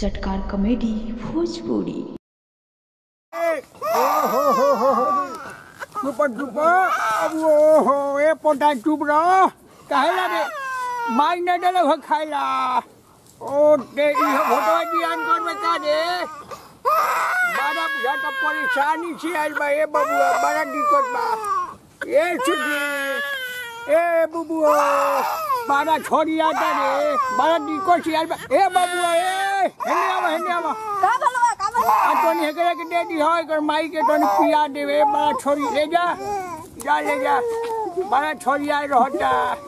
चटकार कॉमेडी भोजपुरी चुप चुप अब ओहो ए पोटा चुप रह काहेला रे माई न डले हो खाइला ओ ते इह फोटो दियान कर में का दे बड़ा बुझा तो परेशानी से आइल बा ए बबुआ बड़ा दिक्कत बा ए छुटी ए बबुआ बड़ा छोड़ी आता रे बड़ा दिक्कत से आइल बा ए बबुआ ए हेने आवा हेने आवा का भलवा का भलवा आ तोनी एकरे के दे दी हो एकर माई के तोनी पिया देवे बड़ा छोरी ले जा जा ले जा बड़ा छोरी आए रहता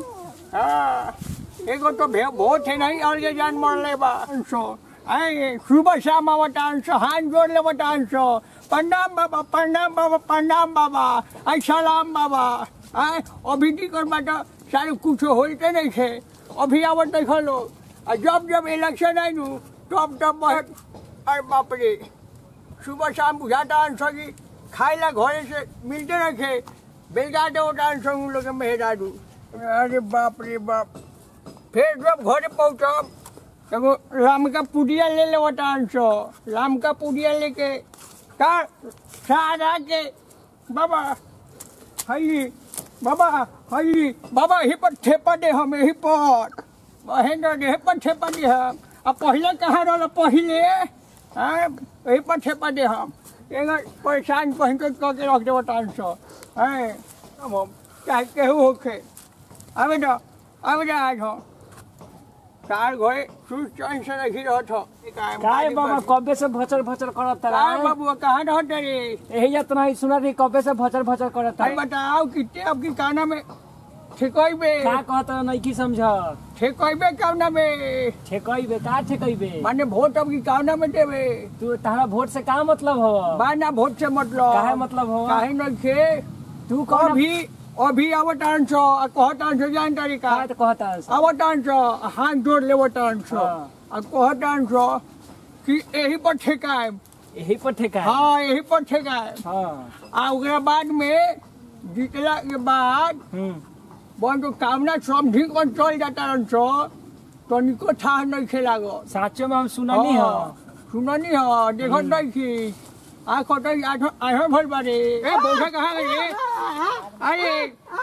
हाँ एगो तो भे बहुत है नहीं और ये जान मर ले बा अंशो आए सुबह शाम आवता अंशो हाथ जोड़ ले बता अंशो प्रणाम बाबा प्रणाम बाबा प्रणाम बाबा आई सलाम बाबा आए अभी की कर बाटा सारे कुछ होते नहीं थे अभी आवत देखो लोग आ जब जब इलेक्शन आई नु तब तब बहुत अरे बाप रे सुबह शाम बुझाता अंशो की खाइला घरे से मिलते रखे बेलगाते होता अंशो उन लोग मेहरा दू अरे बाप रे बाप फिर जब घरे पहुँचब एगो राम का पुड़िया ले ले होता अंशो राम का पुड़िया लेके का सारा के बाबा हई बाबा हई बाबा ही पर ठेपा दे हम यही पर महेंद्र दे पर ठेपा दे हम अब पहले कहाँ रहा पहले हाँ यही पर ठेपा दे हम एगो परेशान पहन के कह के रख देबो टान सो हैं अब हम चाहे केहू होखे आवे ना आवे ना आज हो तार घरे सुन चैन से रखी रहत हो काय बाबा कबे से भचर भचर करत काय रहा बाबू कहाँ रहत रे यही जत नहीं सुना रही कबे से भचर भचर करत भाई रहा बताओ कितने अब की काना में ठेकइबे का कहत नहीं की समझ ठेकइबे काना में ठेकइबे का ठेकइबे माने वोट अब की काना में देवे तू तारा वोट से का मतलब हो बाना वोट से मतलब काहे मतलब हो काहे न खे तू कौन अभी अभी अवतान छो आ कहतान छो जान तरीका का तो कहता है अवतान छो हाथ जोड़ ले अवतान छो हाँ। आ कहतान छो कि यही पर ठेकाए यही पर ठेका है हाँ यही पर ठेकाए हाँ आ ओकरा बाद में जीतला के बाद हम्म बन तो कामना समझी कौन चल जाता रन छो तो निको था नहीं खेला गो साचो में हम सुननी हो सुननी हो देखो नहीं की आ कतो आठ आठ भर बारे ए बोझा कहाँ गए अरे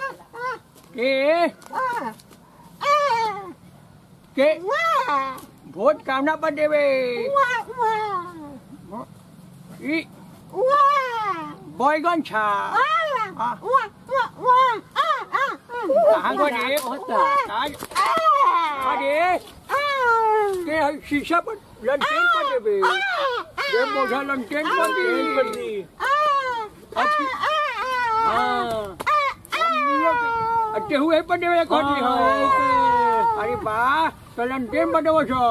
के के वोट कामना पर देवे ई बैगन छा कहाँ गए आज अरे के है शीशा पर लंटेन पर देवे ये बोझा लंटेन पर दी हाँ केहू है पर देवे खोटी हो अरे बा तो लंटेन पर देवो छो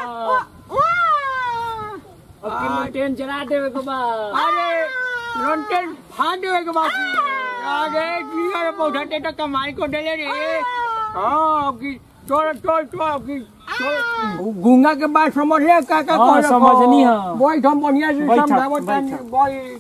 अब की ट्रेन चला देवे को बा अरे लंटेन फाड़ देवे के बाकी अरे की अरे पौधा ते तो कमाई को देले रे हाँ की चोर चोर चोर की गुंगा के बात समझ ले का का हाँ, कहलक समझनी हाँ। बोई हम बढ़िया से बैठक, समझावत तानी बैठक। बोई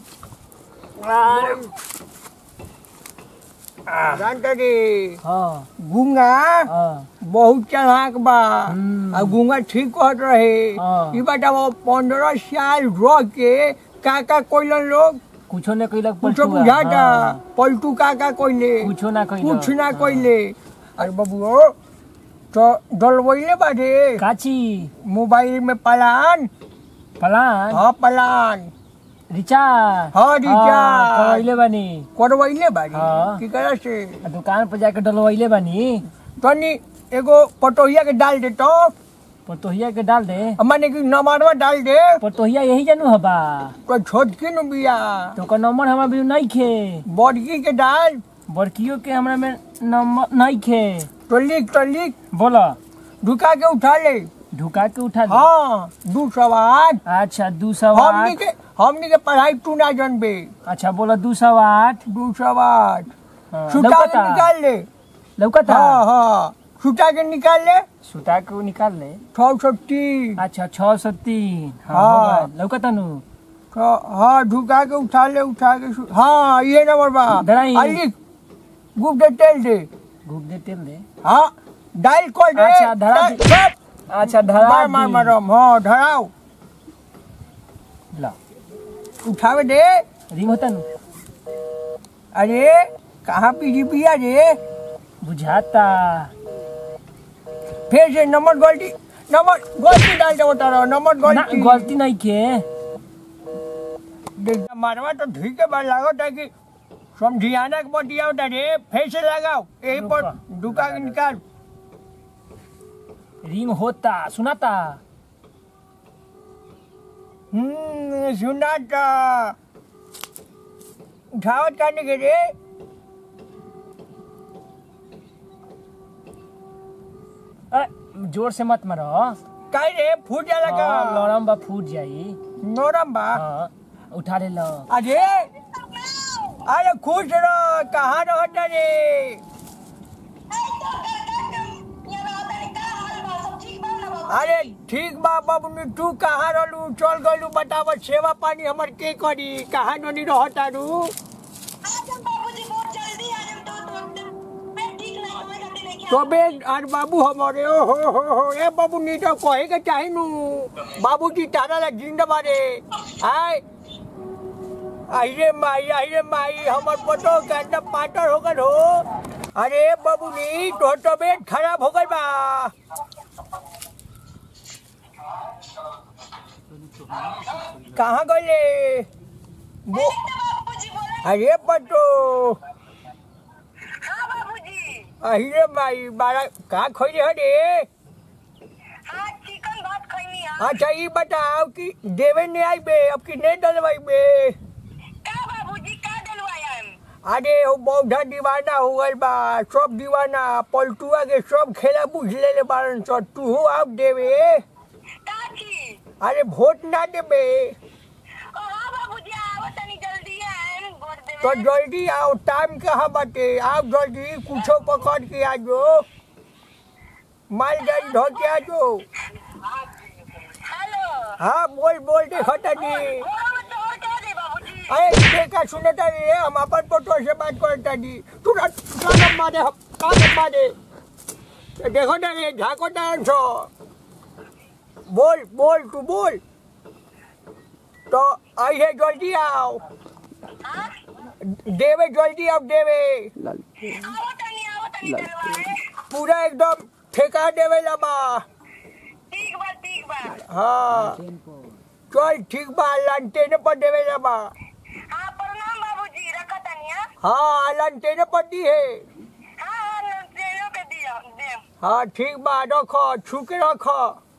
जानते रे हाँ गुंगा हाँ बहुत चालाक बा हम्म। आ गुंगा ठीक कहत रहे हाँ। ई बताओ पंद्रह साल रह के का का कोइलन लोग कुछो ने कइलक कुछ पलटुआ। बुझाता हाँ, पलटू का का कोइले कुछो ना कइलक कुछ ना कोइले अरे बाबू तो डलवैले बाटे काची मोबाइल में पलान पलान हाँ पलान रिचार्ज हाँ, रिचार्ज। करवैले बानी करवैले बाड़ी हाँ। की करे से आ दुकान पर जाके डलवैले बानी तनी एगो पटोहिया के डाल दे तो पतोहिया के डाल दे माने कि नमारवा डाल दे पतोहिया यही जानू हबा तो छोटकी नु बिया तो ओकर नंबर हमरा भी नहीं खे बड़की के डाल बड़कियो के हमरा में नंबर नहीं खे तो लिख तो लिख बोला ढुका के उठा ले ढुका के उठा दे हाँ दू सौ आठ अच्छा दू सौ हमनी आठ के हमनी के पढ़ाई तू ना जानबे अच्छा बोला दू सौ आठ दू सौ आठ हाँ, सुता के लौकता निकाल ले लौकता हाँ हाँ सुता के निकाल ले सुता के वो निकाल ले छः सौ तीन अच्छा छह सौ तीन हाँ हाँ। होगा। लौकता नु तो हाँ ढुका के उठा ले उठा के सु- हाँ ये नंबर बा धराई। आ, लिख गुप दे तेल दे घूप दे तेल दे हाँ डायल कर दे अच्छा, धरा डायल- दी। सब। अच्छा धरा मार मार दी। मारम हाँ धराओ ला उठावे दे रिंग होता नु अरे कहाँ पीजी पिया रे बुझाता फिर से नंबर गलती नंबर गलती डाल दे बता रहा नंबर ना गलती गलती नहीं के देख, मारवा तो ठीक है बात लागत है कि समझियाना के बतिया होता रे फिर से लगाओ यही पर रुका। दुका के निकाल रिंग होता सुनाता हम्म सुना था उठावत करने के रे अ, जोर से मत मारो काहे रे फूट जाला हाँ, का लड़म बा फूट जाई नोरम बा हाँ उठा ले लो अरे अरे खुश रहो कहाँ रहता रे अरे ठीक बा बबनी तू कहाँ रहलू चल गलू बताव सेवा पानी हमर के करी कहाँ ननी रहता रू तबे और बाबू हमारे ओ हो हो हो ए बाबू नी तो कहे के चाही नु बाबूजी तारा ला जिंदा बारे आय आई रे माई आई रे माई हमर पतो गंदा पाटर हो गल हो अरे बाबू नी तो तबीयत खराब हो गल बा कहाँ गए वो अरे पतो अरे माई बारा का खोई रे रे अच्छा ये बताओ कि देवे ने आई बे अब कि नहीं डलवाई बे अरे वो बौधा दीवाना हो गल बा सब दीवाना पलटुआ के सब खेला बुझ ले ले बारन सो तू हो आप देवे अरे वोट ना देबे तो जल्दी आओ टाइम कहाँ बाटे आप जल्दी कुछो पकड़ के आ जो मालगाड़ी धो के आ जो हाँ बोल बोल दे खटानी अरे देखा सुनता नहीं है हम अपन पोटो से बात करता नहीं तू ना कानम मारे हम कानम मारे देखो ना रे झाको डांस हो बोल बोल तू बोल तो आई है जल्दी आओ देवे जल्दी आओ देवे पूरा एकदम ठेका देवे लबा हाँ चल ठीक बा लंटेने पर देवे लबा हाँ लंटेने पर दी है हाँ ठीक बा रखो छू के रखो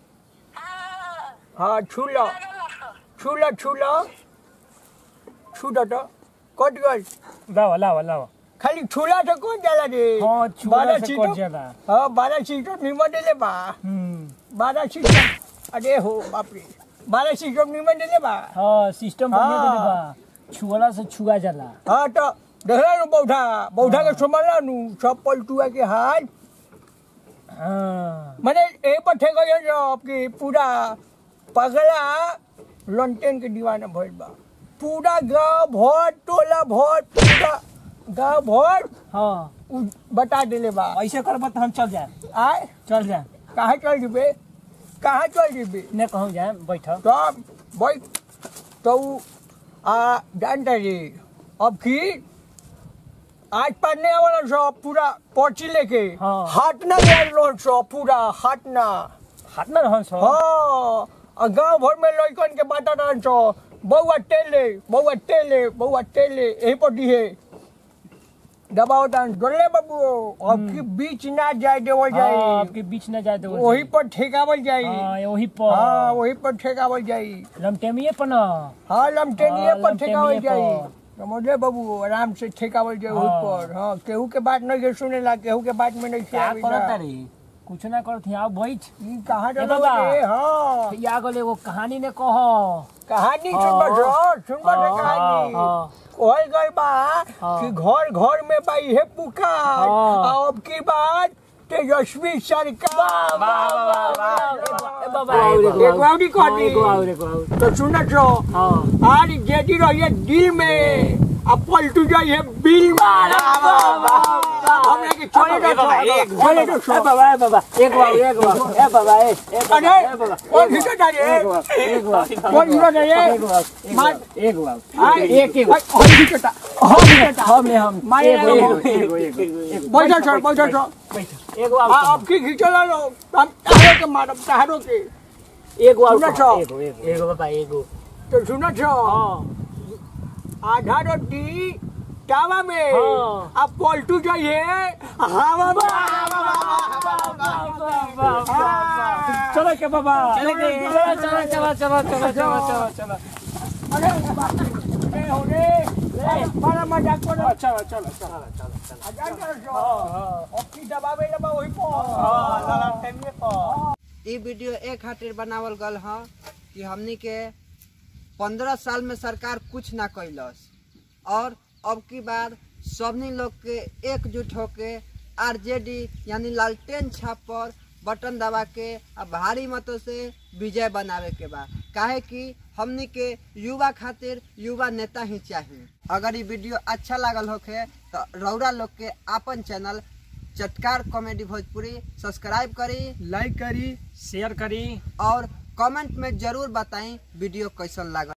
हाँ छू लो छू लो छू लो छू दो तो कट गल लावा लावा लावा खाली छूला से कौन जाला रे हाँ छुआ बारह से सीटों- कट जाला हाँ बारह सीटों निमन देले बा हम्म बारह सीटों अरे हो बाप रे बारह सीटों निमन देले बा हाँ सिस्टम बनिए हाँ। देले बा छुअला से छुआ जाला हाँ तो देखला नु बौठा बौठा के संभाला नु सब पलटुआ के हाल हाँ मैंने ए पर ठेक जो आपकी पूरा पगला लंटेन के दीवाना भइल बा पूरा गांव भर टोला भर पूरा गांव भर हाँ उ बता देले बा ऐसे करबा तो हम चल जाए आए चल जाए कहाँ चल जीबे कहाँ चल जीबे ने कहूँ जाए बैठ तो भाई तो उ आ जानता रे अब की आज पढ़ने वाला सब पूरा पर्ची लेके हाँ। हाटना गया सब पूरा हाटना हाथ में रहन सो हाँ आ गांव भर में लड़कन के बाटा रहन सो बउआ टेले बउआ टेले बउआ टेले यही पर दिहे दबाओ दान डोले बाबू अब की बीच ना जाए देवल हाँ, जाए आपके बीच न जाए तो वही पर ठेकावल जाई हाँ वही हाँ पर वही पर ठेकावल जाई लमटेमिए पर न हाँ लमटेनिए हाँ, पर ठेकावल लमटेनिए जाई पर। समझले बाबू आराम से ठेकावल जाई वही हाँ। पर हाँ केहू के बात नहीं के सुनेला केहू के बात में नहीं क्या आवेला। करत रे कुछ ना करत ही आओ बैठ ई कहाँ ए चलो बाबा। रे हाँ या गले एगो कहानी ने कहो कहानी हाँ। सुनबा सो सुनबा रे हाँ, कहानी हाँ। कहल गई बा हाँ। कि घर घर में बा इहे पुकार हाँ। आ अब की बात तेजस्वी सरकार ए बाबा एगो औरी कहनी। एगो और एगो और तो सुन छो हाँ आज जेदी रहिए दिल में आ पलटू जाइए बिल में हम लेके चले ए बाबा एक तो चले तो ए सो बाबा ए बाबा एक बाबा एक बाबा ए बाबा ए ए बाबा अरे ए बाबा ओ भीतर जा रे एक बाबा एक बाबा कौन भीतर जा रे एक बाबा मार एक बाबा हाय एक एक हम भीतर जा हम भीतर जा हम ने हम मारे एक लगा। एक एक एक बैठो सर बैठो सर एक आ बाबा अब की खींचला लो हम तारो के मारब तारो के एक बाबा सुनो छो। एक एक एक बाबा एक तो सुनो छो हां आधा रोटी तावा में हाँ। अब पलटू जाइए हवा में चलो के बाबा चलो के चलो चलो चलो चलो चलो चलो चलो अरे बाप रे होने बड़ा मजाक करो चलो चलो चलो चलो मजाक करो छो अब की दबावे लबा वही पर इ वीडियो ए खातिर बनावल गल ह कि हमनी के पंद्रह साल में सरकार कुछ ना कैलस और अब की बार सबनी लोग के एकजुट होके आरजेडी यानी लालटेन छाप पर बटन दबा के आ भारी मतों से विजय बनावे के बा काहे कि हमनी के युवा खातिर युवा नेता ही चाहिए अगर ये वीडियो अच्छा लागल होखे तो रौरा लोग के आपन चैनल चटकार कॉमेडी भोजपुरी सब्सक्राइब करी लाइक करी शेयर करी और कमेंट में जरूर बताएं वीडियो कैसन लगा